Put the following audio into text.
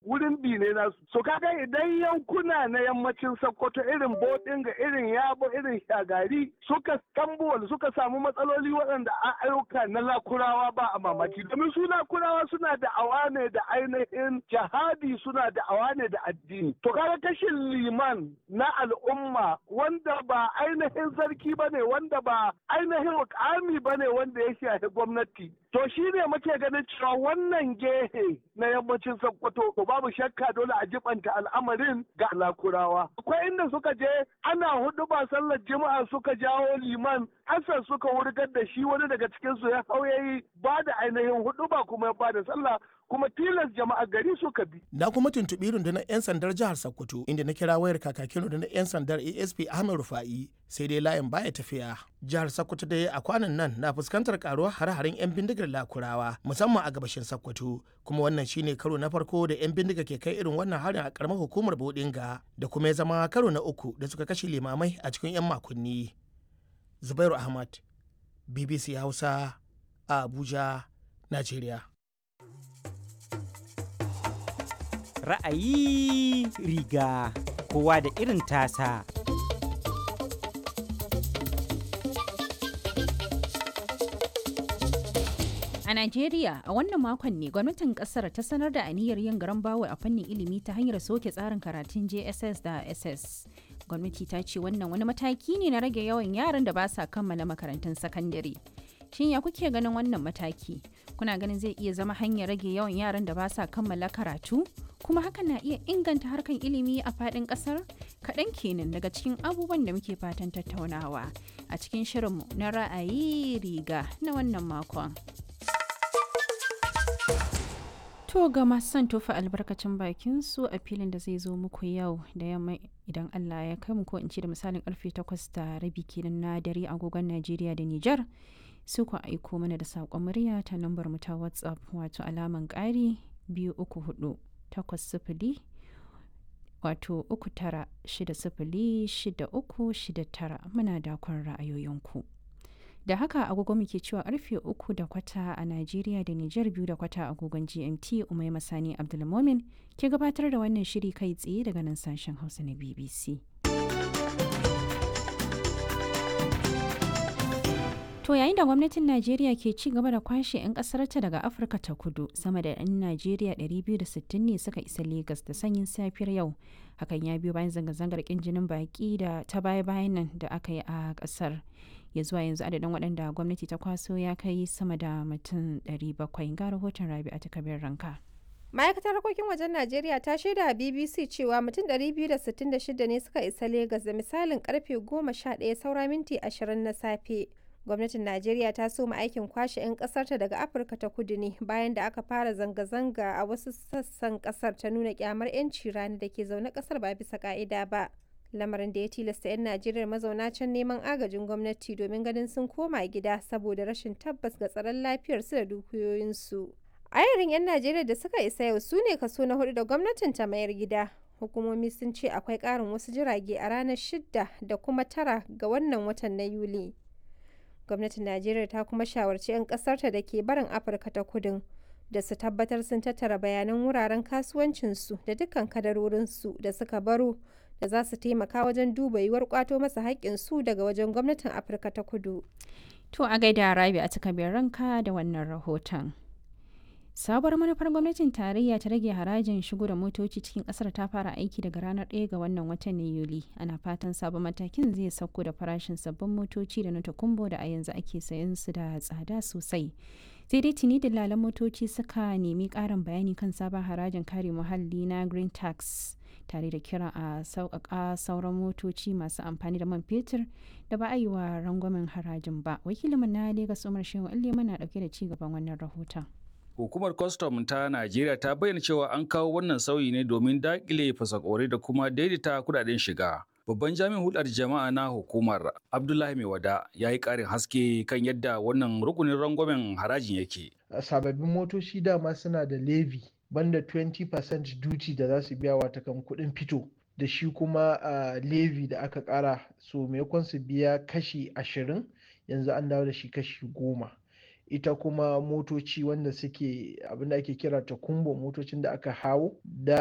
wurin bi ne nasu so kaga idan yankuna na yammacin sokoto irin bodinga irin yabo irin shagari suka tambuwal suka samu matsaloli waɗanda a ayyuka na lakurawa ba a mamaki domin su lakurawa suna da awa ne da ainihin jihadi suna da awa ne da addini to kaga kashin liman na al'umma wanda ba ainihin sarki ba ne wanda ba ainihin mukami ba ne wanda ya shafi gwamnati to shi ne muke ganin cewa wannan gehe na yammacin sokoto to babu shakka dole a jibanta al'amarin ga lakurawa akwai inda suka je ana hudu ba sallar juma'a suka jawo liman hassan suka wurgar da shi wani daga cikinsu ya hau yayi ba da ainihin hudu ba kuma ya ba da sallah kuma tilas jama'a gari suka bi. Na kuma tuntuɓi rundunar 'yan sandar jihar Sokoto inda na kira wayar kakakin rundunar 'yan sandar ASP Ahmed Rufa'i sai dai layin baya tafiya. Jihar Sokoto dai a kwanan nan na fuskantar karuwar hare-haren 'yan bindigar lakurawa musamman a gabashin Sokoto kuma wannan shine karo na farko da 'yan bindiga ke kai irin wannan harin a karamar hukumar Bodinga da kuma ya zama karo na uku da suka kashe limamai a cikin 'yan makonni. Zubairu Ahmad, BBC Hausa, a Abuja, Najeriya. ra'ayi riga kowa da irin tasa. A Najeriya a wannan makon ne gwamnatin kasar ta sanar da aniyar yin garan bawo a fannin ilimi ta hanyar soke tsarin karatun JSS da SS. Gwamnati ta ce wannan wani mataki ne na rage yawan yaran da ba sa kammala makarantun sakandare. Shin ya kuke ganin wannan mataki? Kuna ganin zai iya zama hanyar rage yawan yaran da ba sa kammala karatu? Kuma hakan na iya inganta harkan ilimi a faɗin ƙasar? Kaɗan kenan daga cikin abubuwan da muke fatan tattaunawa a cikin shirinmu na ra'ayi riga na wannan makon. To ga masu son tofa albarkacin bakin su a filin da zai zo muku yau da yamma idan Allah ya kai mu ko in ce da misalin karfe 8 da rabi kenan na dare agogon Najeriya da Nijar. su ku aiko mana da saƙon murya ta lambar mu ta whatsapp wato alaman ƙari biyu uku hudu takwas sifili wato uku tara shida sifili shida uku shida tara muna dakon ra'ayoyinku da haka agogo muke cewa karfe uku da kwata a najeriya da nijar biyu da kwata agogon gmt umai masani abdulmomin ke gabatar da wannan shiri kai tsaye daga nan sashen hausa na bbc To yayin da gwamnatin Najeriya ke ci gaba da kwashe 'yan ƙasarta daga Afirka ta kudu sama da 'yan Najeriya 260 ne suka isa Legas da sanyin safiyar yau. Hakan ya biyo bayan zanga-zangar ƙin jinin baƙi da ta baya-bayan nan da aka yi a ƙasar. Ya zuwa yanzu adadin waɗanda gwamnati ta kwaso ya kai sama da mutum 700 ga rahoton Rabi a takabin ranka. ma'aikatar harkokin wajen najeriya ta shaida a bbc cewa mutum 266 ne suka isa Legas da misalin karfe 11 saura minti 20 na safe gwamnatin najeriya ta soma aikin kwashe 'yan kasarta daga afirka ta kudu ne bayan da aka fara zanga-zanga a wasu sassan kasar ta nuna kyamar 'yanci rani da ke zaune kasar ba bisa ka'ida ba lamarin da ya tilasta 'yan najeriya mazauna can neman agajin gwamnati domin ganin sun koma gida saboda rashin tabbas ga tsaron lafiyarsu da dukiyoyinsu ayarin 'yan najeriya da suka isa yau su ne kaso na hudu da gwamnatin ta mayar gida hukumomi sun ce akwai karin wasu jirage a ranar shidda da kuma tara ga wannan watan na yuli gwamnatin najeriya ta kuma shawarci 'yan kasarta da ke barin afirka ta kudin da su tabbatar sun tattara bayanan wuraren kasuwancinsu da dukkan kadarorinsu da suka baro da za su taimaka wajen duba yiwuwar kwato masa haƙƙinsu daga wajen gwamnatin afirka ta kudu To a gaida Rabi a takabin ranka da wannan rahoton. Sabuwar manufar gwamnatin tarayya ta rage harajin shigo da motoci cikin kasar ta fara aiki daga ranar 1 ga wannan watan na Yuli. Ana fatan sabon matakin zai sauko da farashin sabbin motoci da na takumbo da a yanzu ake sayan su da tsada sosai. Sai dai tuni dalalan motoci suka nemi karin bayani kan sabon harajin kare muhalli na Green Tax. tare da kira a sauƙaƙa sauran motoci masu amfani da man fetur da ba a yi wa rangwamen harajin ba. Wakilinmu na Legas Umar Shehu Allema na ɗauke da ci gaban wannan rahoton. Hukumar kwastam ta Najeriya ta bayyana cewa an kawo wannan sauyi ne domin daƙile fasakore da kuma daidaita kudaden shiga. Babban jami'in hulɗar jama'a na hukumar Abdullahi Maiwada ya yi ƙarin haske kan yadda wannan rukunin rangwamen harajin yake. Sababbin motoci dama suna da levy banda 20% duty da za su biya wata kan kuɗin fito da shi kuma a levy da aka ƙara so maimakon su biya kashi ashirin yanzu an dawo da shi kashi goma. ita kuma motoci wanda suke abinda ake kira ta kumbo motocin da aka hawo da